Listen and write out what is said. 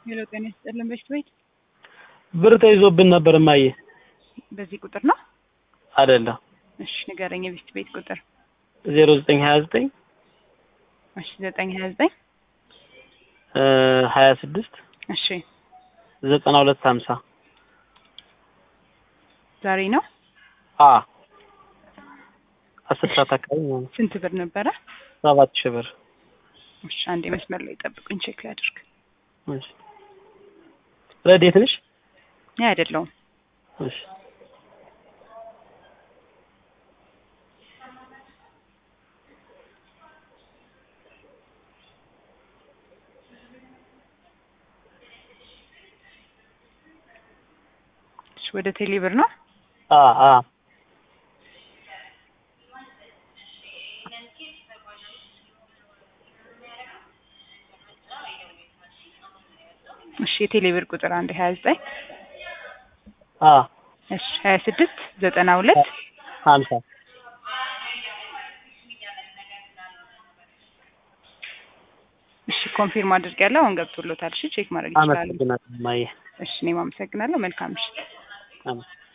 ሄሎ ጤና ይስጥልን በሽት ቤት ብር ተይዞብን ነበር እማዬ። በዚህ ቁጥር ነው? አይደለም እሺ ንገረኝ የበሽት ቤት ቁጥር። ዜሮ ዘጠኝ ሀያ ዘጠኝ እሺ ዘጠኝ ሀያ ዘጠኝ ሀያ ስድስት እሺ ዘጠና ሁለት ሀምሳ ዛሬ ነው? አ አስር ሰዓት አካባቢ ማለት ነው። ስንት ብር ነበረ? ሰባት ሺህ ብር እሺ አንዴ መስመር ላይ ጠብቁኝ ቼክ ላድርግ። እሺ። ረዴት ነሽ? እኔ አይደለሁም። እሺ እሺ ወደ ቴሌ ብር ነው? አ አ እሺ የቴሌ ብር ቁጥር አንድ ሀያ ዘጠኝ አ እሺ ሀያ ስድስት ዘጠና ሁለት ሀምሳ እሺ ኮንፊርም አድርጌያለሁ። አሁን ገብቶሎታል። እሺ ቼክ ማድረግ ይችላሉ። አመሰግናለሁ እማዬ። እሺ እኔም አመሰግናለሁ። መልካም ምሽት። አመሰግናለሁ።